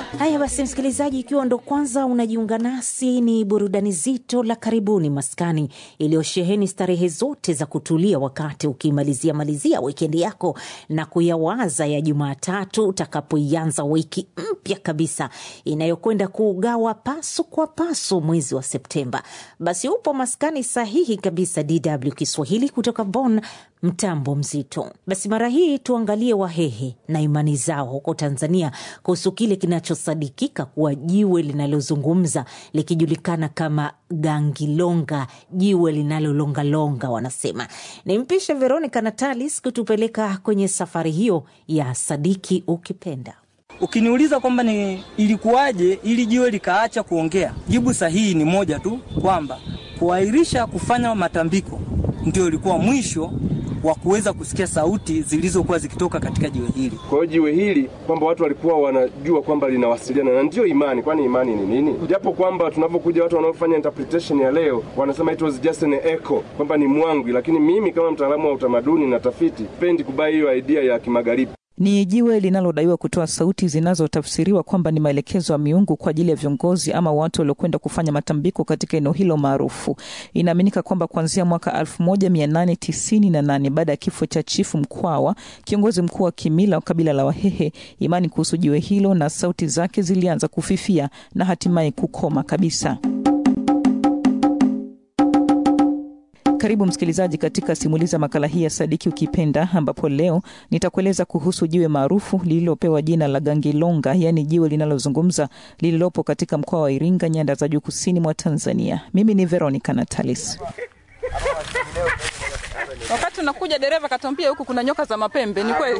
Haya basi, msikilizaji, ikiwa ndo kwanza unajiunga nasi, ni burudani zito la karibuni maskani iliyosheheni starehe zote za kutulia wakati ukimalizia malizia wikendi yako na kuyawaza ya Jumatatu utakapoianza wiki mpya kabisa inayokwenda kuugawa pasu kwa pasu mwezi wa Septemba. Basi upo maskani sahihi kabisa, DW Kiswahili kutoka Bonn, mtambo mzito. Basi mara hii tuangalie Wahehe na imani zao huko Tanzania kuhusu kile kinachosadikika kuwa jiwe linalozungumza likijulikana kama gangilonga, jiwe linalolongalonga wanasema. Nimpishe Veronica Natalis kutupeleka kwenye safari hiyo ya sadiki ukipenda. Ukiniuliza kwamba ni ilikuwaje ili jiwe likaacha kuongea, jibu sahihi ni moja tu, kwamba kuahirisha kufanya matambiko ndio ilikuwa mwisho wa kuweza kusikia sauti zilizokuwa zikitoka katika jiwe hili. Kwa hiyo jiwe hili kwamba watu walikuwa wanajua kwamba linawasiliana na ndiyo imani. Kwani imani ni nini? Japo kwamba tunapokuja watu wanaofanya interpretation ya leo wanasema it was just an echo, kwamba ni mwangwi, lakini mimi kama mtaalamu wa utamaduni na tafiti pendi kubai hiyo idea ya kimagharibi. Ni jiwe linalodaiwa kutoa sauti zinazotafsiriwa kwamba ni maelekezo ya miungu kwa ajili ya viongozi ama watu waliokwenda kufanya matambiko katika eneo hilo maarufu. Inaaminika kwamba kuanzia mwaka 1898 baada ya kifo cha Chifu Mkwawa, kiongozi mkuu wa kimila wa kabila la Wahehe, imani kuhusu jiwe hilo na sauti zake zilianza kufifia na hatimaye kukoma kabisa. Karibu msikilizaji katika simuliza makala hii ya Sadiki Ukipenda, ambapo leo nitakueleza kuhusu jiwe maarufu lililopewa jina la Gangilonga, yaani jiwe linalozungumza lililopo katika mkoa wa Iringa, nyanda za juu kusini mwa Tanzania. Mimi ni Veronica Natalis. Wakati unakuja dereva katuambia huku kuna nyoka za mapembe. Ni kweli?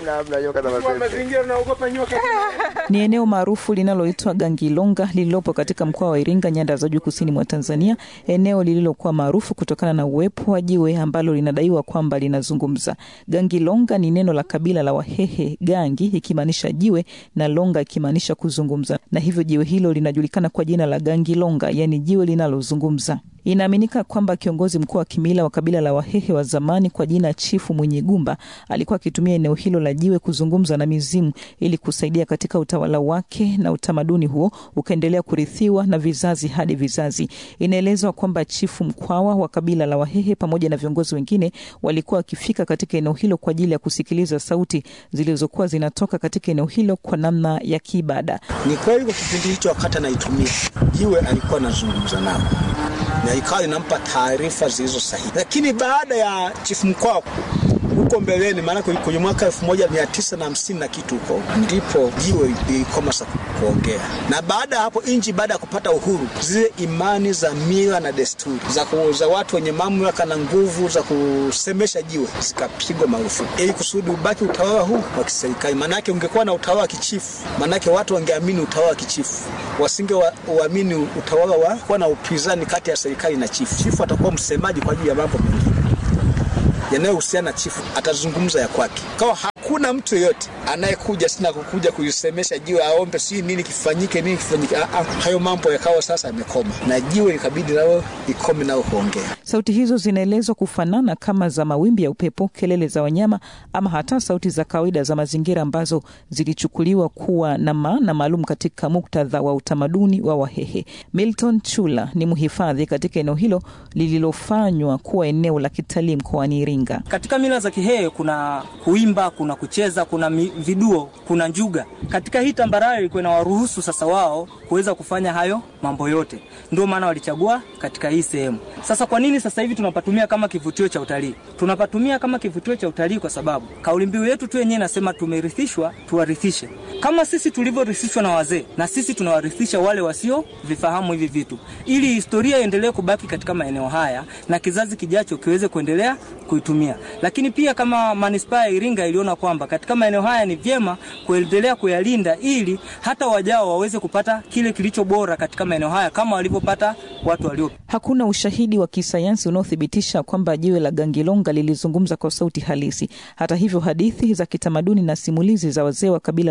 Ni eneo maarufu linaloitwa Gangilonga lililopo katika mkoa wa Iringa, nyanda za juu kusini mwa Tanzania, eneo lililokuwa maarufu kutokana na uwepo wa jiwe ambalo linadaiwa kwamba linazungumza. Gangilonga ni neno la kabila la Wahehe, gangi ikimaanisha jiwe na longa ikimaanisha kuzungumza, na hivyo jiwe hilo linajulikana kwa jina la Gangilonga, yaani jiwe linalozungumza. Inaaminika kwamba kiongozi mkuu wa kimila wa kabila la Wahehe wa zamani kwa jina Chifu Mwenye Gumba alikuwa akitumia eneo hilo la jiwe kuzungumza na mizimu ili kusaidia katika utawala wake, na utamaduni huo ukaendelea kurithiwa na vizazi hadi vizazi. Inaelezwa kwamba Chifu Mkwawa wa kabila la Wahehe pamoja na viongozi wengine walikuwa wakifika katika eneo hilo kwa ajili ya kusikiliza sauti zilizokuwa zinatoka katika eneo hilo kwa namna ya kiibada. Ni kweli kwa kipindi hicho, wakati anaitumia jiwe alikuwa anazungumza nao na ikawa inampa taarifa zilizo sahihi, lakini baada ya chifu Mkwawa huko mbeleni, maana kwenye mwaka elfu moja mia tisa na hamsini na kitu huko ndipo jiwe lilikoma kuongea. Na baada ya hapo nchi, baada ya kupata uhuru, zile imani za mila na desturi za, za watu wenye mamlaka na nguvu za kusemesha jiwe zikapigwa marufuku ili kusudi ubaki utawala huu wa kiserikali. Maanake ungekuwa na utawala wa kichifu, maanake watu wangeamini utawala wa kichifu, wasinge uamini wa, utawala wa kuwa na upinzani kati ya serikali na chifu. Chifu atakuwa msemaji kwa ajili ya mambo mengine yanayohusiana na chifu, atazungumza ya kwake. Kawa hakuna mtu yeyote anayekuja sina kukuja kuisemesha jiwe aombe si nini kifanyike nini kifanyike. Ah, hayo mambo yakawa sasa yamekoma, na jiwe ikabidi nao ikome nao kuongea. Sauti hizo zinaelezwa kufanana kama za mawimbi ya upepo, kelele za wanyama, ama hata sauti za kawaida za mazingira ambazo zilichukuliwa kuwa na maana maalum katika muktadha wa utamaduni wa Wahehe. Milton Chula ni mhifadhi katika eneo hilo lililofanywa kuwa eneo la kitalii mkoani Iringa. Katika mila za Kihehe kuna kuimba, kuna kucheza, kuna viduo, kuna njuga. Katika hii tambarare ilikuwa inawaruhusu sasa wao kuweza kufanya hayo mambo yote, ndio maana walichagua katika hii sehemu. Sasa kwa nini sasa hivi tunapatumia kama kivutio cha utalii? Tunapatumia kama kivutio cha utalii kwa sababu kauli mbiu yetu tu yenyewe inasema tumerithishwa, tuwarithishe. Kama sisi tulivyorithishwa na wazee, na sisi tunawarithisha wale wasio vifahamu hivi vitu, ili historia iendelee kubaki katika maeneo haya na kizazi kijacho kiweze kuendelea kuitumia. Lakini pia kama manispaa ya Iringa iliona kwamba katika maeneo haya ni vyema kuendelea kuyalinda ili hata wajao waweze kupata kile kilicho bora katika maeneo haya kama walivyopata watu walio. Hakuna ushahidi wa kisayansi unaothibitisha kwamba jiwe la Gangilonga lilizungumza kwa sauti halisi. Hata hivyo, hadithi za kitamaduni na simulizi za wazee wa kabila la Wahehe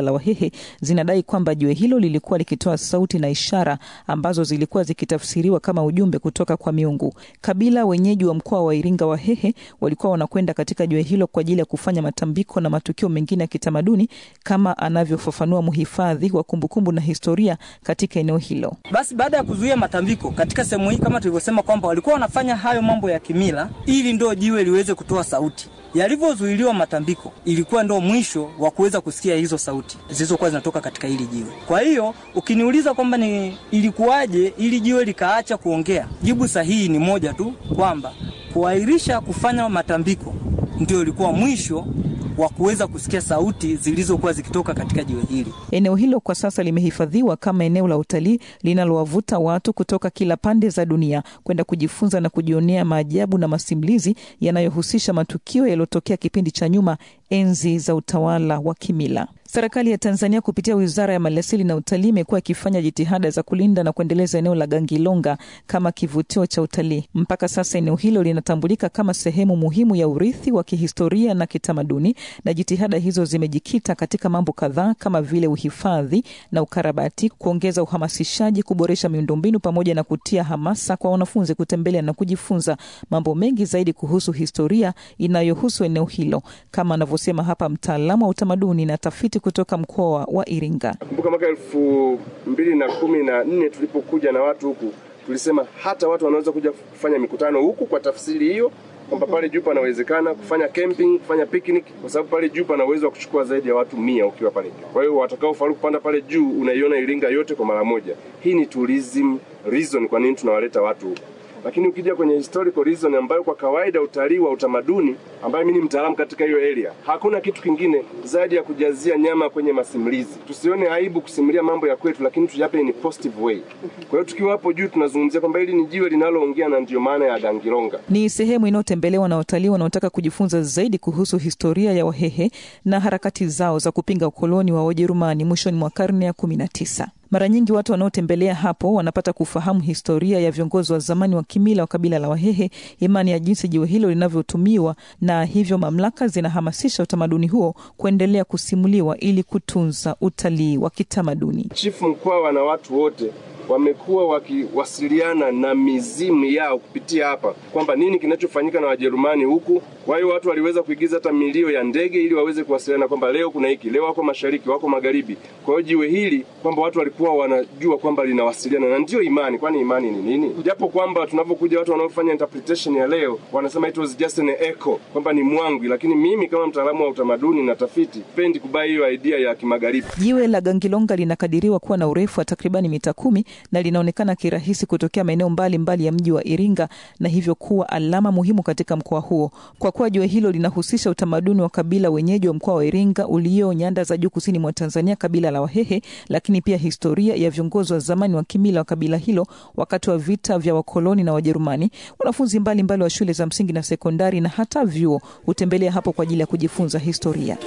Wahehe zinadai kwamba jiwe hilo lilikuwa likitoa sauti na ishara ambazo zilikuwa zikitafsiriwa kama ujumbe kutoka kwa miungu. Kabila wenyeji wa mkoa wa Iringa Wahehe walikuwa wanakwenda katika jiwe hilo kwa ajili ya kufanya matambiko na matukio mengine ya kitamaduni kama anavyofafanua mhifadhi wa kumbukumbu na historia katika eneo hilo. Basi baada ya kuzuia matambiko katika sehemu hii, kama tulivyosema kwamba walikuwa wanafanya hayo mambo ya kimila ili ndo jiwe liweze kutoa sauti. Yalivyozuiliwa matambiko, ilikuwa ndo mwisho wa kuweza kusikia hizo sauti zilizokuwa zinatoka katika hili jiwe. Kwa hiyo ukiniuliza kwamba ni ilikuwaje ili jiwe likaacha kuongea, jibu sahihi ni moja tu, kwamba kuahirisha kufanya matambiko ndio ilikuwa mwisho wa kuweza kusikia sauti zilizokuwa zikitoka katika jiwe hili. Eneo hilo kwa sasa limehifadhiwa kama eneo la utalii linalowavuta watu kutoka kila pande za dunia kwenda kujifunza na kujionea maajabu na masimulizi yanayohusisha matukio yaliyotokea kipindi cha nyuma, enzi za utawala wa kimila. Serikali ya Tanzania kupitia Wizara ya Maliasili na Utalii imekuwa ikifanya jitihada za kulinda na kuendeleza eneo la Gangilonga kama kivutio cha utalii. Mpaka sasa eneo hilo linatambulika kama sehemu muhimu ya urithi wa kihistoria na kitamaduni, na jitihada hizo zimejikita katika mambo kadhaa kama vile uhifadhi na ukarabati, kuongeza uhamasishaji, kuboresha miundombinu pamoja na kutia hamasa kwa wanafunzi kutembelea na kujifunza mambo mengi zaidi kuhusu historia inayohusu eneo hilo, kama anavyosema hapa mtaalamu wa utamaduni na tafiti kutoka mkoa wa Iringa. Kumbuka mwaka elfu mbili na kumi na nne tulipokuja na watu huku, tulisema hata watu wanaweza kuja kufanya mikutano huku kwa tafsiri hiyo kwamba pale juu panawezekana kufanya camping, kufanya picnic, kwa sababu pale juu pana uwezo wa kuchukua zaidi ya watu mia ukiwa pale juu. Kwa hiyo watakao faru kupanda pale juu, unaiona Iringa yote kwa mara moja. Hii ni tourism reason kwa nini tunawaleta watu huku lakini ukija kwenye historical reason ambayo kwa kawaida utalii wa utamaduni, ambayo mimi ni mtaalamu katika hiyo area, hakuna kitu kingine zaidi ya kujazia nyama kwenye masimulizi. Tusione aibu kusimulia mambo ya kwetu, lakini tuyape in positive way. Kwa hiyo tukiwa hapo juu tunazungumzia kwamba hili ni jiwe linaloongea, na ndiyo maana ya Gangilonga. Ni sehemu inayotembelewa na watalii wanaotaka kujifunza zaidi kuhusu historia ya Wahehe na harakati zao za kupinga ukoloni wa Wajerumani mwishoni mwa karne ya kumi na tisa. Mara nyingi watu wanaotembelea hapo wanapata kufahamu historia ya viongozi wa zamani wa kimila wa kabila la Wahehe, imani ya jinsi jiwe hilo linavyotumiwa, na hivyo mamlaka zinahamasisha utamaduni huo kuendelea kusimuliwa ili kutunza utalii wa kitamaduni. Chifu Mkwawa na watu wote wamekuwa wakiwasiliana na mizimu yao kupitia hapa, kwamba nini kinachofanyika na Wajerumani huku. Kwa hiyo watu waliweza kuigiza hata milio ya ndege ili waweze kuwasiliana kwamba leo kuna hiki, leo wako mashariki, wako magharibi. Kwa hiyo jiwe hili kwamba watu walikuwa wanajua kwamba linawasiliana, na ndiyo imani. Kwani imani ni nini? Japo kwamba tunapokuja watu wanaofanya interpretation ya leo wanasema it was just an echo, kwamba ni mwangwi, lakini mimi kama mtaalamu wa utamaduni na tafiti pendi kubai hiyo idea ya kimagharibi. Jiwe la Gangilonga linakadiriwa kuwa na urefu wa takribani mita kumi na linaonekana kirahisi kutokea maeneo mbalimbali ya mji wa Iringa na hivyo kuwa alama muhimu katika mkoa huo. Kwa kuwa jiwe hilo linahusisha utamaduni wa kabila wenyeji wa mkoa wa Iringa ulio nyanda za juu kusini mwa Tanzania, kabila la Wahehe, lakini pia historia ya viongozi wa zamani wa kimila wa kabila hilo wakati wa vita vya wakoloni na Wajerumani. Wanafunzi mbalimbali wa shule za msingi na sekondari na hata vyuo hutembelea hapo kwa ajili ya kujifunza historia.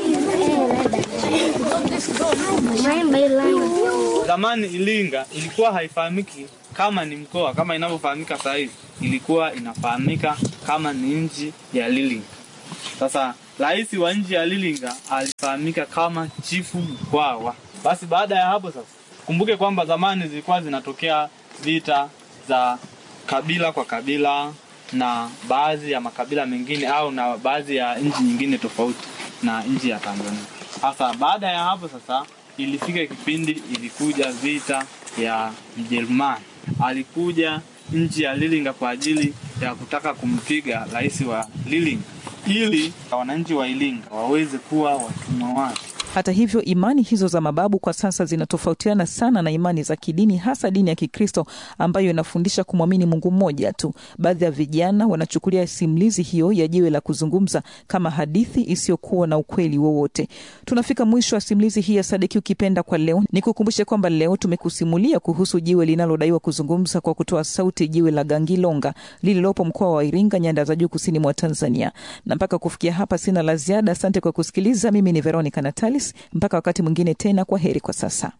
Zamani Iringa ilikuwa haifahamiki kama ni mkoa kama inavyofahamika sasa hivi, ilikuwa inafahamika kama ni nchi ya Lilinga. Sasa rais wa nchi ya Lilinga alifahamika kama Chifu Mkwawa. Basi baada ya hapo sasa, kumbuke kwamba zamani zilikuwa zinatokea vita za kabila kwa kabila na baadhi ya makabila mengine au na baadhi ya nchi nyingine tofauti na nchi ya Tanzania. Sasa baada ya hapo sasa ilifika kipindi ilikuja vita ya Mjerumani. Alikuja nchi ya Lilinga kwa ajili ya kutaka kumpiga rais wa Lilinga ili wananchi wa Iringa waweze kuwa watumwa wake. Hata hivyo, imani hizo za mababu kwa sasa zinatofautiana sana na imani za kidini, hasa dini ya Kikristo ambayo inafundisha kumwamini Mungu mmoja tu. Baadhi ya vijana wanachukulia simulizi hiyo ya jiwe la kuzungumza kama hadithi isiyokuwa na ukweli wowote. Tunafika mwisho wa simulizi hii ya Sadiki Ukipenda kwa leo. Ni kukumbushe kwamba leo tumekusimulia kuhusu jiwe linalodaiwa kuzungumza kwa kutoa sauti, jiwe la Gangilonga lililopo mkoa wa Iringa, nyanda za juu kusini mwa Tanzania. Na mpaka kufikia hapa sina la ziada. Asante kwa kusikiliza. Mimi ni Veronica Natalis. Mpaka wakati mwingine tena, kwa heri kwa sasa.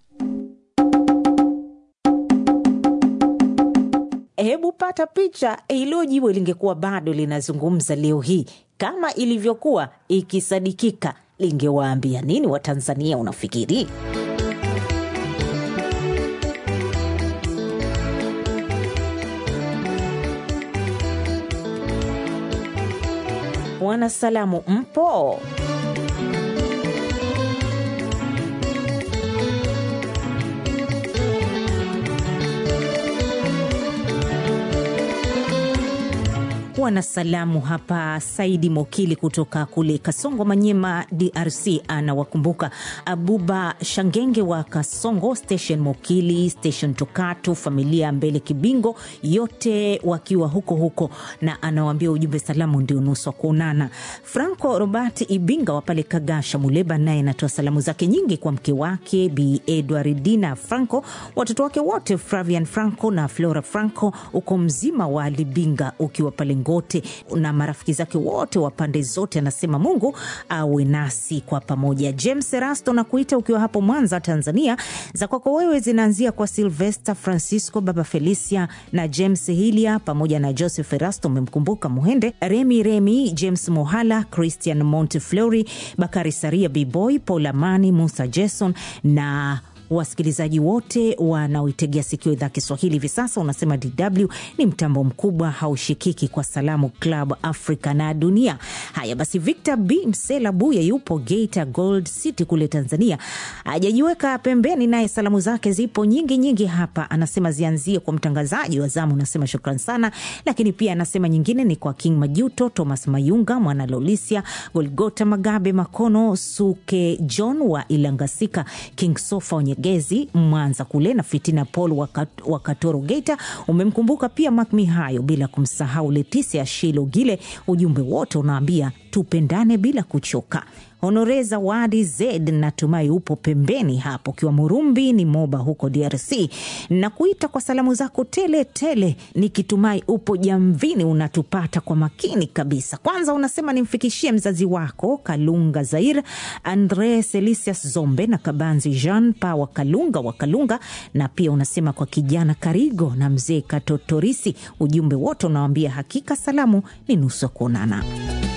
Hebu pata picha, hilo jiwe lingekuwa bado linazungumza leo hii kama ilivyokuwa ikisadikika, lingewaambia nini Watanzania unafikiri? Wanasalamu mpo? Wanasalamu hapa. Saidi Mokili kutoka kule Kasongo, Manyema, DRC anawakumbuka Abuba Shangenge wa Kasongo Station, Mokili Station, Tokatu, familia Mbele Kibingo, yote wakiwa huko huko, na anawaambia ujumbe salamu ndio nusu wa kuonana. Franco Robert Ibinga wa pale Kagasha, Muleba, naye anatoa salamu zake nyingi kwa mke wake Bi Edwardina Franco, watoto wake wote Flavian Franco na Flora Franco, uko mzima wa Libinga ukiwa pale Ngote na marafiki zake wote wa pande zote, anasema Mungu awe nasi kwa pamoja. James Erasto na kuita ukiwa hapo Mwanza, Tanzania, za kwako wewe zinaanzia kwa Silvester Francisco, baba Felicia na James Hilia pamoja na Joseph Erasto, umemkumbuka Muhende, Remi Remi, James Mohala, Christian Monteflori, Bakari Saria, Bboy Paul Amani, Musa Jason na wasikilizaji wote wanaoitegea sikio idhaa Kiswahili hivi sasa. Unasema DW ni mtambo mkubwa haushikiki kwa salamu Club Africa na dunia. Haya basi, Victor B Msela Buya yupo Geita Gold City kule Tanzania, hajajiweka pembeni, naye salamu zake zipo nyingi nyingi hapa. Anasema zianzie kwa mtangazaji wa zamu, anasema shukran sana, lakini pia anasema nyingine ni kwa King Majuto, Thomas Mayunga, Mwana Lolisia, Golgota Magabe Makono, Suke John wa Ilangasika, King Sofa Onyegezi Mwanza kule na Fitina Paul wa Katoro Geita. Umemkumbuka pia Mak Mihayo, bila kumsahau Letisia Shilo Gile. Ujumbe wote unaambia tupendane bila kuchoka. Honore Zawadi Zed, natumai upo pembeni hapo ukiwa Murumbi ni Moba huko DRC, na kuita kwa salamu zako tele tele, nikitumai upo jamvini unatupata kwa makini kabisa. Kwanza unasema nimfikishie mzazi wako Kalunga Zair, Andre Selisius Zombe na Kabanzi Jean Pa wa Kalunga wa Kalunga, na pia unasema kwa kijana Karigo na mzee Katotorisi. Ujumbe wote unawambia hakika salamu ni nusu ya kuonana.